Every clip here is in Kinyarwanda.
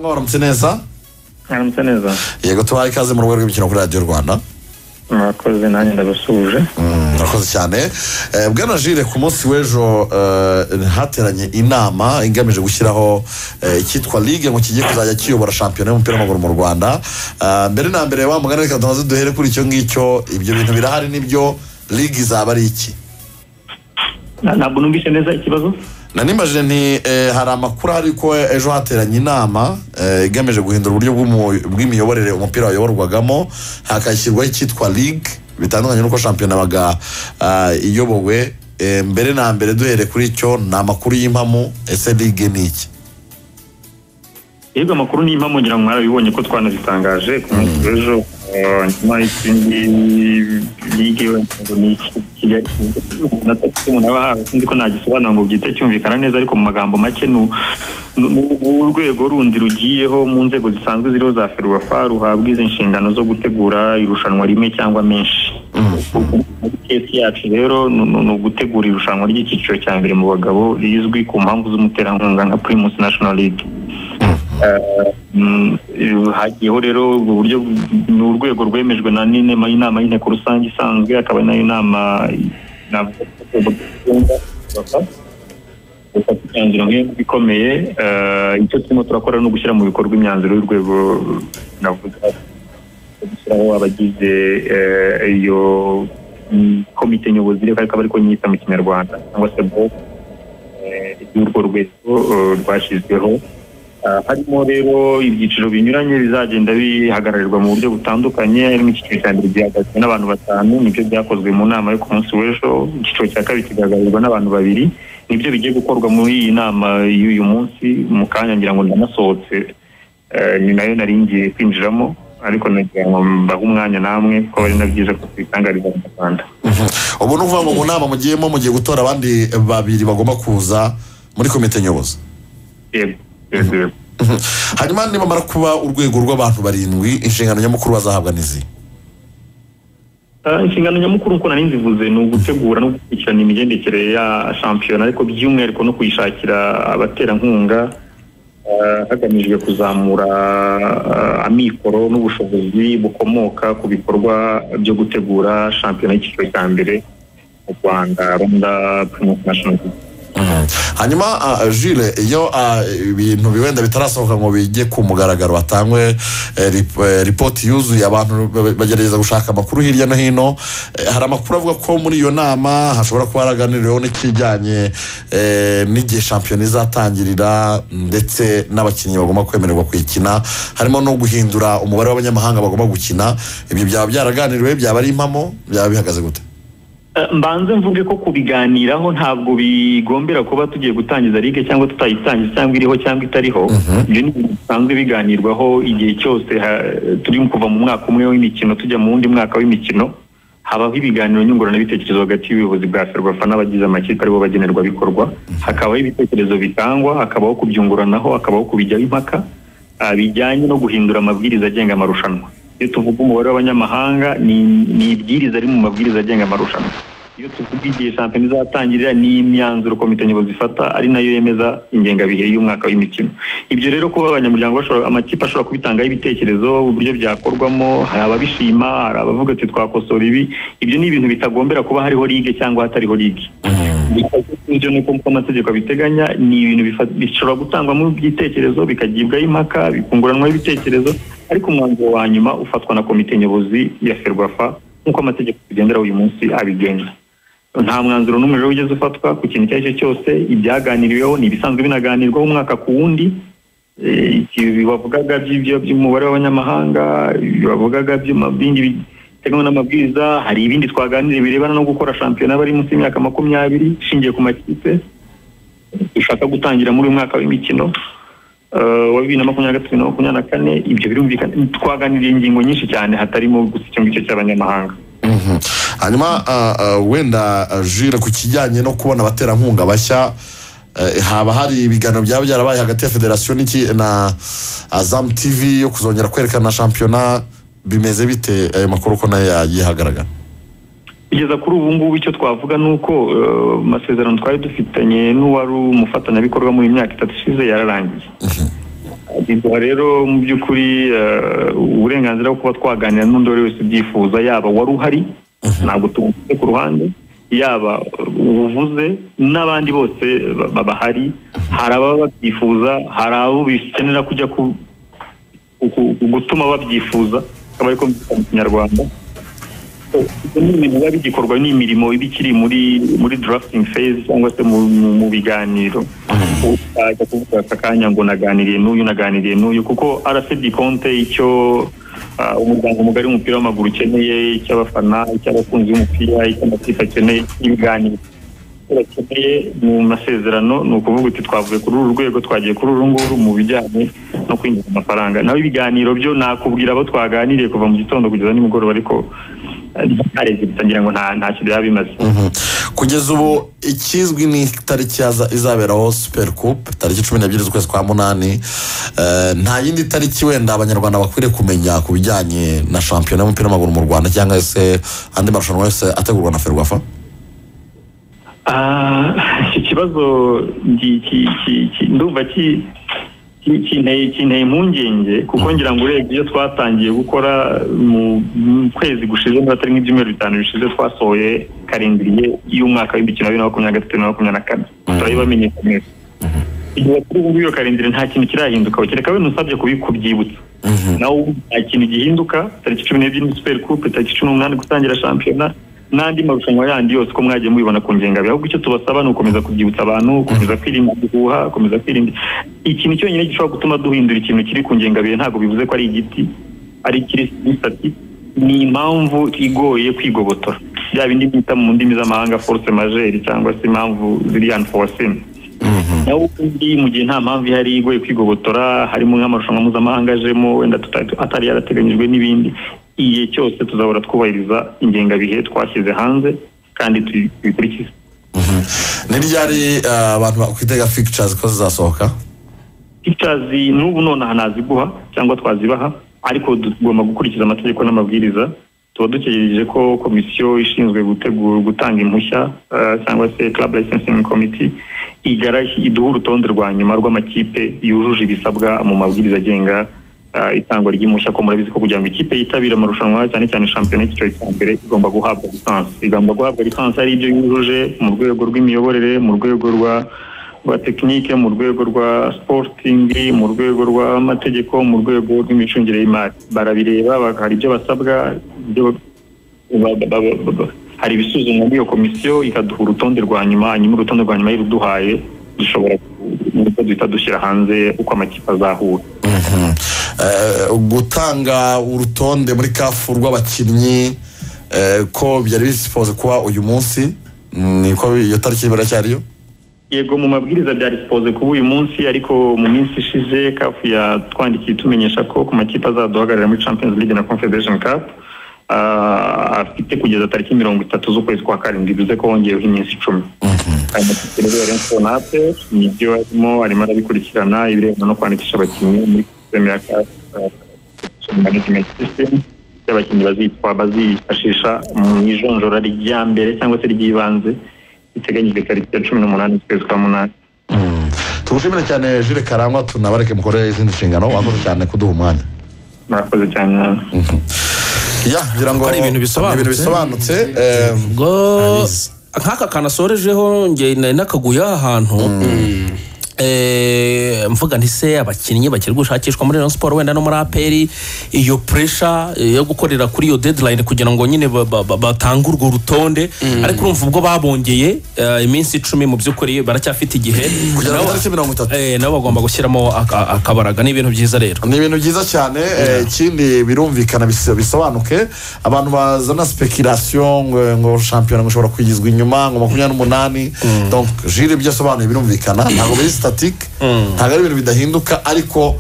mwaramutse neza mwaramutse neza yego tubaye ikaze mu rwego rw'imikino kuri radiyo rwanda murakoze nanjye ndabasuhuje Mm, murakoze cyane Eh, bwana jire ku munsi w'ejo eh, hateranye inama igamije gushyiraho eh, icyitwa ligue ngo kijye kuzajya kiyobora shampiyona y'umupira w'amaguru mu rwanda Ah, mbere na mbere wa mugani reka tumaze duhere kuri icyo ngicyo ibyo bintu birahari nibyo ligue izaba ari iki Na- ntabwo numvise neza ikibazo nanimajije nti eh, hari amakuru ahari ko ejo hateranye inama eh, igamije guhindura uburyo bw'umu- bw'imiyoborere umupira wayoborwagamo hakashyirwaho icyitwa ligue bitandukanye n'uko shampiyona baga iyobowe Eh, mbere na mbere duhere kuri cyo ni amakuru y'impamu ese ligue ni iki yego amakuru nimba mugira ngo mwarabibonye ko twanabitangaje ku munsi w'ejo eh, nyuma y'izindi ligue wenda ni iki- Kigali- umunota mfite umuntu aba ahawe sinzi ko nagisobanura ngo byite cyumvikana neza ariko mu magambo make ni u- ni u- ni urwego rundi rugiyeho mu nzego zisanzwe ziriho za ferubafa ruhabwa izi nshingano zo gutegura irushanwa rimwe cyangwa menshi kesi yacu rero ni- ni ni ugutegura irushanwa ry'icyiciro cya mbere mu bagabo rizwi ku mpamvu z'umuterankunga nka primus national league Eh, mm, eh, hagiyeho rero ubwo buryo ni urwego rwemejwe na n'inama inama y'inteko rusange isanzwe akaba nayo inama navuga ko bagomba gufata gufata imyanzuro nk'iyo ikomeye Eh, icyo turimo turakora ni ugushyira mu bikorwa imyanzuro y'urwego navuga gushyiraho abagize eh, iyo mm, komite nyobozi reka reka bari ko nyita mu kinyarwanda cyangwa se bo y'urwo rwego eh, rwashyizweho Ah, harimo rero ibyiciro binyuranye bizagenda bihagararirwa mu buryo butandukanye harimo icyiciro cya mbere gihagazwe n'abantu batanu nibyo byakozwe mu nama yo ku munsi w'ejo icyiciro cya kabiri kigaragarirwa n'abantu babiri nibyo bigiye gukorwa muri iyi nama y'uyu munsi mu kanya ngira ngo ndanasohotse eh, ni nayo nari ngiye kwinjiramo ariko nagira ngo mbahe umwanya namwe ko ari na byiza ko twitangariza mu rwanda ubu ni ukuvuga ngo mu nama mugiyemo mugiye gutora abandi babiri bagomba kuza muri komite nyobozi yego yego yego Mhm. hanyuma nibamara kuba urwego rw'abantu barindwi inshingano nyamukuru bazahabwa n'izi Ah, inshingano nyamukuru nk'uko nari nzivuze ni ugutegura no gukurikirana imigendekere ya shampiyona ariko by'umwihariko no kuyishakira abaterankunga ah, hagamijwe kuzamura ah, amikoro n'ubushobozi bukomoka ku bikorwa byo gutegura shampiyona y'icyiciro cya mbere mu rwanda rwanda primus national League. Mhm. hanyuma ah, jile iyo ah, ibintu wenda bitarasohoka ngo bijye ku mugaragaro batangwe eh, rip- eh, ripoti yuzuye abantu ba- bagerageza gushaka amakuru hirya no hino Eh, hari amakuru avuga ko muri iyo nama hashobora kuba haraganiriweho n'ikijyanye eh, n'igihe shampiyona izatangirira ndetse n'abakinnyi bagomba kwemererwa kuyikina harimo no guhindura umubare w'abanyamahanga bagomba gukina ibyo byaba byaraganiriwe byaba ari impamo byaba bihagaze gute Eh, mbanze mvuge ko kubiganiraho ntabwo bigombera kuba tugiye gutangiza ligue cyangwa tutayitangiza cyangwa iriho cyangwa itariho ibyo ni ibintu bisanzwe biganirwaho igihe cyose ha- turi kuva mu mwaka umwe w'imikino tujya mu wundi mwaka w'imikino habaho ibiganiro nyunguranabitekerezo hagati y'ubuyobozi bwa ferwafa n'abagize amakipe aribo bagenerwabikorwa hakabaho ibitekerezo bitangwa hakabaho kubyunguranaho hakabaho kubijyaho impaka ah, bijyanye no guhindura amabwiriza agenga amarushanwa iyo tuvuga umubare w'abanyamahanga ni- ni ibwiriza ari mu mabwiriza agenga amarushanwa iyo tuvuga igihe shampiyona izatangirira ni imyanzuro komite nyobozi ifata ari nayo yemeza ingengabihe y'umwaka w'imikino ibyo rero kuba abanyamuryango bashobora amakipe ashobora kubitangaho ibitekerezo uburyo byakorwamo hari ababishima hari abavuga ati twakosora ibi ibyo ni ibintu bitagombera kuba hariho ligue cyangwa hatariho ligue ibyo ni uko uko amategeko abiteganya ni ibintu bifa- bishobora gutangwamo ibitekerezo bikagibwaho impaka bikunguranwaho ibitekerezo ariko umwanzuro wa nyuma ufatwa na komite nyobozi ya ferwafa nk'uko amategeko tugendera uyu munsi abigenga nta mwanzuro n'umwe rero wigeze ufatwa ku kintu icyo ari cyo cyose ibyaganiriweho ni ibisanzwe binaganirwaho umwaka ku wundi Eh, ibi bavugaga by'ibyo by'umubare w'abanyamahanga ibi bavugaga by'ama- bindi biteganwa n'amabwiriza hari ibindi twaganiriye birebana no gukora shampiyona bari munsi y'imyaka makumyabiri ishingiye ku makipe dushaka gutangira muri uyu mwaka w'imikino eh, wa bibiri na makumyabiri na gatatu na makumyabiri na kane ibyo birumvikana twaganiriye ingingo nyinshi cyane hatarimo gusa icyo ngicyo cy'abanyamahanga Mhm. hanyuma ah, ah, wenda ah, jure ku kijyanye no kubona abaterankunga bashya eh, haba hari ibiganiro byaba byarabaye hagati ya federasiyo n'iki na azamu tv yo kuzongera kwerekana shampiyona bimeze bite ayo makuru ko nayo yagihagaragara kugeza kuri ubu ngubu icyo twavuga ni uko eh, amasezerano twari dufitanye n'uwari umufatanyabikorwa muri iyi myaka itatu ishize yararangiye biduha rero mu by'ukuri eh, uburenganzira bwo kuba twaganira n'undi uwo ari we wese ubyifuza yaba wari uhari ntabwo tumuvuze ku ruhande yaba ubuvuze n'abandi bose ba- ba- bahari hari ababa babyifuza hari abo bikenera kujya ku ku- ku- gutuma babyifuza akaba ariko mbyita mu kinyarwanda ibyo ni ibintu biba bigikorwa n'imirimo iba ikiri muri muri drafting phase cyangwa se mu, mu, mu biganiro utaza kuvuga aka kanya ngo naganiriye n'uyu naganiriye n'uyu kuko arasedi konte icyo ah, umuryango mugari w'umupira w'amaguru ukeneye icy'abafana icy'abakunzi b'umupira icy'amakipe akeneye ibiganiro bakeneye mu masezerano ni ukuvuga uti twavuye kuri uru rwego twagiye kuri uru nguru mu bijyanye no kwinjiza amafaranga naho ibiganiro byo nakubwira abo twaganiriye kuva mu gitondo kugeza nimugoroba ariko ntarebye ngira ngo nta ntacyo byaba bimaze Mhm. kugeza ubu ikizwi ni itariki yaza- izaberaho super coupe tariki cumi n'ebyiri z'ukwezi kwa munani Eh, nta yindi tariki wenda abanyarwanda bakwiriye kumenya ku bijyanye na shampiyona y'umupira w'amaguru mu rwanda cyangwa se andi marushanwa yose ategurwa na ferwafa Ah, iki kibazo ndi- ki- ki- ki- ndumva ki- ki- kinteye kinteye impungenge kuko ngira ngo urebye iyo twatangiye gukora mu mu kwezi gushize niba atari nk'ibyumweru bitanu bishize twasohoye karindiriye y'umwaka w'imikino wa bibiri na makumyabiri na gatatu na makumyabiri na kane turabibamenyekanisha igihe kuri ubu iyo karindire nta kintu kirahinduka kereka we nusabye kubi- kubyibutsa nawe nta kintu gihinduka tariki cumi n'ebyiri ni super coupe tariki cumi n'umunani gutangira shampiyona n'andi marushanwa yandi yose uko mwagiye mubibona ku ngengabihe ahubwo icyo tubasaba ni ugukomeza kubyibutsa abantu gukomeza kwirinda guhuha gukomeza kwirinda ikintu cyonyine gishobora gutuma duhindura ikintu kiri ku ngengabihe ntabwo bivuze ko ari igiti ari ikiri sitati ni impamvu igoye kwigobotora bya bindi bita mu ndimi z'amahanga force majeure cyangwa se impamvu ziri unforeseen naho ubundi mu gihe nta mpamvu ihari igoye kwigobotora harimo nk'amarushanwa mpuzamahanga ajemo wenda tuta- atari yarateganyijwe n'ibindi igihe cyose tuzahora twubahiriza ingengabihe twashyize hanze kandi tu- tubikurikize ni ryari eh, abantu bakwitega fictures ko zizasohoka pictures n'ubu nonaha naziguha cyangwa twazibaha ariko tugomba gukurikiza amategeko n'amabwiriza tuba dutegereje ko komisiyo ishinzwe gutegura gutanga impushya eh, cyangwa se club licensing committee igara- iduha urutonde rwa nyuma rw'amakipe yujuje ibisabwa mu mabwiriza agenga eh, itangwa ry'impushya ko murabizi ko kugira ngo ikipe yitabire amarushanwa cyane cyane shampiyona y'icyiciro cya mbere igomba guhabwa lisansi igomba guhabwa lisansi ari ibyo yujuje mu rwego rw'imiyoborere mu rwego rwa rwa tekinike mu rwego rwa sipotingi mu rwego rw'amategeko mu rwego rw'imicungire y'imari barabireba bak- hari ibyo basabwa ibyo ba- ba- ba- ba- ba- hari ibisuzumwa n'iyo komisiyo ikaduha urutonde rwa nyuma hanyuma urutonde rwa nyuma iruduhaye dushobora nuko duhita dushyira hanze uko amakipe azahura Mhm. Eh, gutanga urutonde muri kafu rw'abakinnyi eh, ko byari bisipoze kuba uyu munsi niko iyo tariki biracyariyo yego mu mabwiriza byari sipoze kuba uyu munsi ariko mu minsi ishize kafu yatwandikiye itumenyesha ko ku makipe azaduhagararira muri champions league na confederation cup ah, afite kugeza tariki mirongo itatu z'ukwezi kwa karindwi bivuze ko hongeyeho iminsi icumi aya makipe rero yari mfonape nibyo arimo arimo arabikurikirana ibirebana no kwandikisha abakinnyi muri sisiteme ya kafu management system y'abakinnyi bazitwa bazifashisha mu ijonjora rya mbere cyangwa se ry'ibanze iteganyijwe tariki ya cumi n'umunani z'ukwezi kwa munani tugushimire cyane jire karangwa tunabareke mukore izindi nshingano wakoze cyane kuduha umwanya murakoze cyane namwe ya ngira ngo Kuko ari ibintu bisobanutse. ni ibintu bisobanutse eh, ubwo nk'aka kantu asorejeho nge nari nakaguye ahantu Eh, mvuga nti se abakinnyi bakiri gushakishwa muri Rayon Sport wenda no muri aperi iyo pressure eh, yo gukorera kuri iyo deadline kugira ngo nyine ba- ba- ba- batange urwo rutonde ariko urumva ubwo babongeye eh, iminsi icumi mu by'ukuri baracyafite igihe kugera ku Nabo- itariki mirongo itatu eh, nabo bagomba gushyiramo aka- akabaraga ni ibintu byiza rero ni ibintu byiza cyane eh, ikindi birumvikana bis- bisobanuke abantu bazana speculation ngo- ngo shampiyona ngo ishobora kwigizwa inyuma ngo makumyabiri n'umunani donc jire ibyo asobanuye birumvikana ntabwo biri statique ntabwo ari ibintu bidahinduka ariko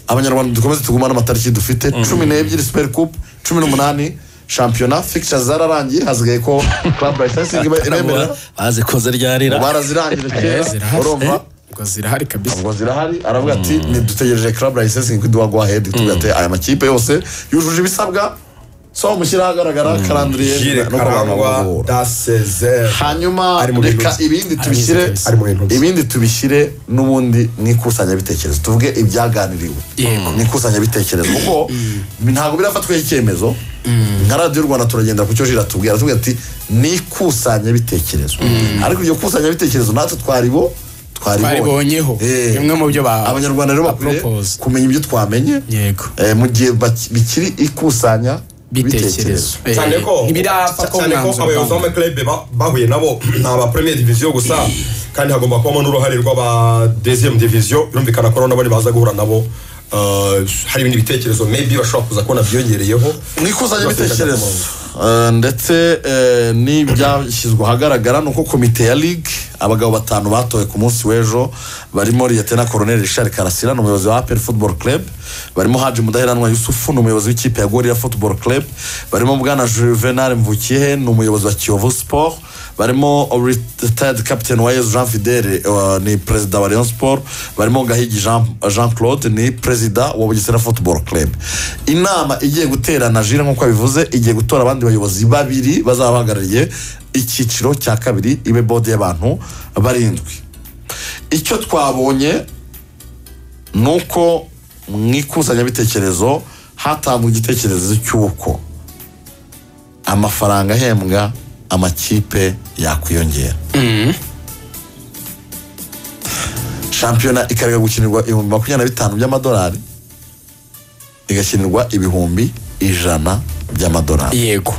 abanyarwanda dukomeze tugumane amatariki dufite cumi n'ebyiri super coupe cumi n'umunani shampiyona fixtures zararangiye hasigaye ko club licensing ibe- ibemerera bazi koze ryarira barazirangije kera urumva ubwo zirahari kabisa ubwo zirahari aravuga ati ntidutegereje club license ngo iduha go ahead tubwira ati aya makipe yose yujuje ibisabwa so mushyira ahagaragara karandiriye jire no kubangamura karangwa dasezeri hanyuma ari mu bintu reka bye. ibindi tubishyire ari mu bintu bye. ibindi tubishyire n'ubundi mu ikusanyabitekerezo tuvuge ibyaganiriwe mu ikusanyabitekerezo kuko ntabwo birafatwaho icyemezo nka radiyo rwanda turagendera ku cyo jira tubwira tuvuga ati ni ikusanyabitekerezo ariko iryo kusanyabitekerezo natwe twaribo Twaribonyeho. Eh. Bimwe mu byo ba- abanyarwanda rero bakwiye bapropose. kumenya ibyo twamenye yego eh, mu gihe baki- bikiri ikusanya bitekerezo Eh, cyane ko ntibirafatwa cyane ko umwanzuro abayobozi bwambere. b'amaklebe ba- bahuye nabo ni aba premier diviziyo gusa kandi hagomba kubamo n'uruhare rw'aba deziyemu diviziyo birumvikana ko nabo baza guhura nabo eh, hari ibindi bitekerezo maybe bashobora kuza kubona byiyongereyeho mu ikusanyabitekerezo Eh, ndetse eh, n'ibyashyizwe ahagaragara ni uko komite ya ligue abagabo batanu batowe ku munsi w'ejo barimo liyetena koroneri richard karasira ni umuyobozi wa apel football club barimo haji mudaheranwa yusufu ni umuyobozi w'ikipe ya gorira football club barimo bwana juvenal mvukiyehe ni umuyobozi wa kiyovu sport barimo retired captain wa yezu jean fidele eh, ni perezida wa rayon sport barimo gahigi jean, jean claude ni perezida wa bugesera football club inama igiye guterana jire nk'uko bivuze igiye gutora abandi bayobozi babiri bazaba bahagarariye icyiciro cya kabiri ibe bode y'abantu barindwi icyo twabonye ni uko mu ikusanyabitekerezo hatanzwe igitekerezo cy'uko amafaranga ahembwa amakipe yakwiyongera shampiyona ikareka gukinirwa ibihumbi makumyabiri na bitanu by'amadolari igakinirwa ibihumbi ijana by'amadolari yego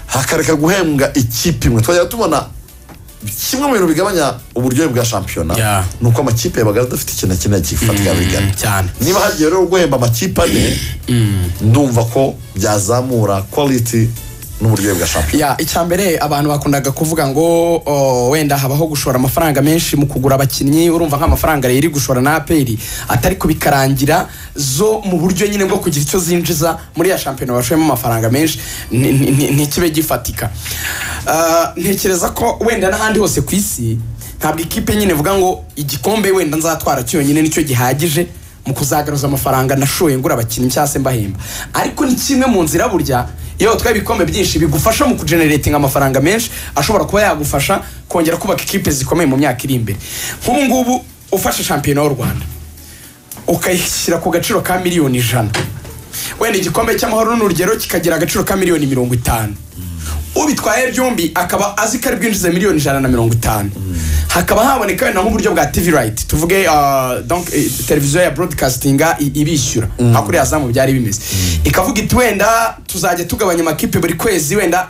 hakareka guhembwa ikipe imwe twajya tubona kimwe mu bintu bigabanya uburyohe bwa shampiyona Yeah. ni uko amakipe yabaga adafite ikintu na kimwe gifatika bigana cyane. niba hagiye rero guhemba amakipe ane ndumva ko byazamura quality n'uburyohe bwa shampiyona ya icyambere abantu bakundaga kuvuga ngo o, wenda habaho gushora amafaranga menshi mu kugura abakinnyi urumva nk'amafaranga rero iri gushora na aperi atari kubikarangira zo mu buryo nyine bwo kugira icyo zinjiza muri ya shampiyona bashoyemo amafaranga menshi ni- ni- ni- ntikibe gifatika Ah, ntekereza ko wenda n'ahandi hose ku isi ntabwo ikipe nyine ivuga ngo igikombe wenda nzatwara cyonyine nicyo gihagije mu kuzagaruza amafaranga nashoye ngura abakinnyi cyangwa se mbahemba ariko ni kimwe mu nzira burya iyo watwaye ibikombe byinshi bigufasha mu kugeneratinga amafaranga menshi ashobora kuba yagufasha kongera kubaka ikipe zikomeye mu myaka iri imbere nk'ubu ngubu ufashe shampiyona y'u rwanda ukayishyira ku gaciro ka miliyoni ijana wenda igikombe cy'amahoro n'urugero kikagira agaciro ka miliyoni mirongo itanu ubitwaye byombi akaba azi ko ari bwinjize miliyoni ijana na mirongo itanu hakaba haboneka wenda nk'uburyo bwa tv right tuvuge ah, donc, eh, televiziyo ya broadcastinga i- ibishyura nka kuriya zamu byari bimeze ikavuga iti wenda tuzajya tugabanya amakipe buri kwezi wenda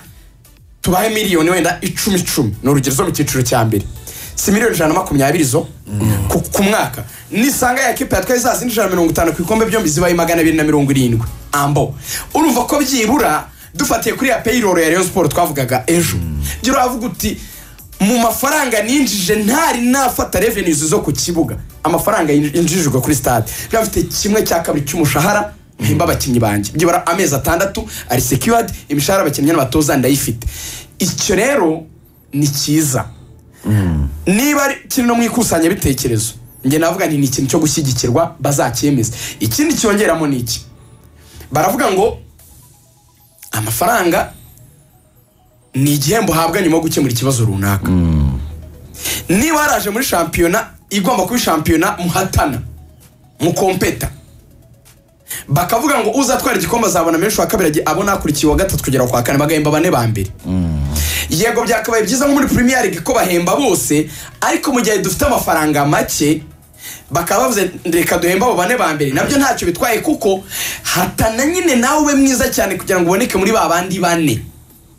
tubahe miliyoni wenda icumi icumi ni urugero zo mu cyiciro cya mbere si miliyoni ijana na makumyabiri zo ku, ku mwaka nisanga ya kipe yatwaye za zindi ijana na mirongo itanu ku bikombe byombi zibaye magana abiri na mirongo irindwi ambo urumva ko byibura dufatiye kuri ya payroll ya rayon sport twavugaga ejo jya uravuga uti mu mafaranga ninjije ntari nafata revenues zo ku kibuga amafaranga yinj- yinjijwe kuri stade biba bifite kimwe cya kabiri cy'umushahara mpemba abakinnyi banjye byibura amezi atandatu ari secured imishahara abakinnyi n'abatoza ndayifite icyo rero ni cyiza niba ari kiri no mu ikusanyabitekerezo njye navuga nti ni ikintu cyo gushyigikirwa bazacyemeza ikindi cyongeramo ni iki baravuga ngo amafaranga ni igihembo uhabwa nyuma yo gukemura ikibazo runaka niba haraje muri shampiyona igomba kuba shampiyona muhatana mukompeta bakavuga ngo uzatwara igikombe azabona menshi wa kabiri abona hakurikiye uwa gatatu kugera kwa kane bagahemba bane ba mbere yego byakabaye byiza nko muri premier league ko bahemba bose ariko mu gihe dufite amafaranga make bakaba bavuze reka duhembe abo bane ba mbere nabyo ntacyo bitwaye kuko hatana nyine nawe ube mwiza cyane kugira ngo uboneke muri ba bandi bane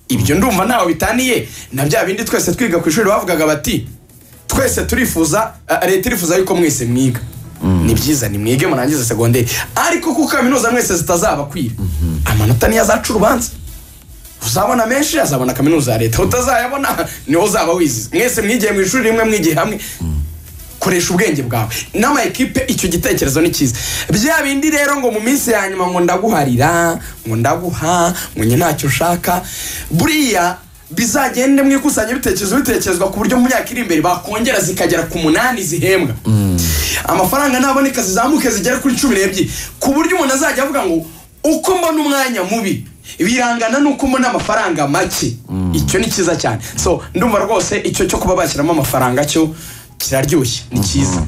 ibyo ndumva ntawe bitaniye na bya bindi twese twiga ku ishuri bavugaga bati twese turifuza eh, leta irifuza yuko mwese mwiga ni byiza ni mwige murangize segonderi ariko kuko kaminuza mwese zitazabakwira amanota niyo azaca urubanza uzabona menshi azabona kaminuza ya leta utazayabona niho uzaba wizize mwese mwigiye mu ishuri rimwe mwigiye hamwe koresha ubwenge bwawe n'ama ekipe icyo gitekerezo ni cyiza bya bindi rero ngo mu minsi ya nyuma ngo ndaguharira ngo ndaguha ngo njye ntacyo ushaka buriya bizagende mu ikusanyabitekerezo bitekerezwa ku buryo mu myaka iri imbere bakongera zikagera ku munani zihembwa amafaranga naboneka zizamuke zigere kuri cumi n'ebyiri ku buryo umuntu azajya avuga ngo uko mbona umwanya mubi birangana n'uko ubona amafaranga make icyo ni cyiza cyane so ndumva rwose icyo cyo kuba bashyiramo amafaranga cyo kiraryoshye ni cyiza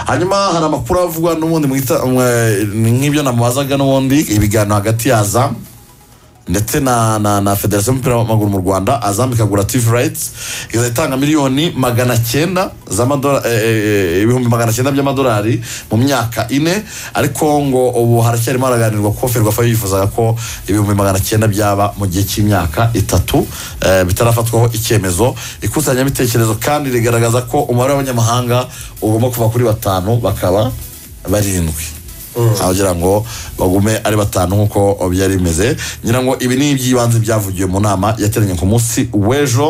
hanyuma hari amakuru avugwa n'ubundi mwita mwe- nk'ibyo namubazaga n'ubundi ibiganiro hagati ya azam ndetse na na na federasiyo y'umupira w'amaguru mu rwanda azam ikagura tivi rayiti ikazajya itanga miliyoni magana cyenda z'amadolari eh, eh, ibihumbi magana cyenda by'amadolari mu myaka ine ariko ngo ubu haracyarimo haraganirwa kuko ferwafa yifuzaga ko ibihumbi magana cyenda byaba mu gihe cy'imyaka itatu eh, bitarafatwaho icyemezo ikusanyabitekerezo kandi rigaragaza ko umubare w'abanyamahanga ugomba kuva kuri batanu bakaba barindwi abagira ngo bagume ari batanu nk'uko byari bimeze ngira ngo ibi ni iby'ibanze byavugiwe mu nama yateranye ku munsi w'ejo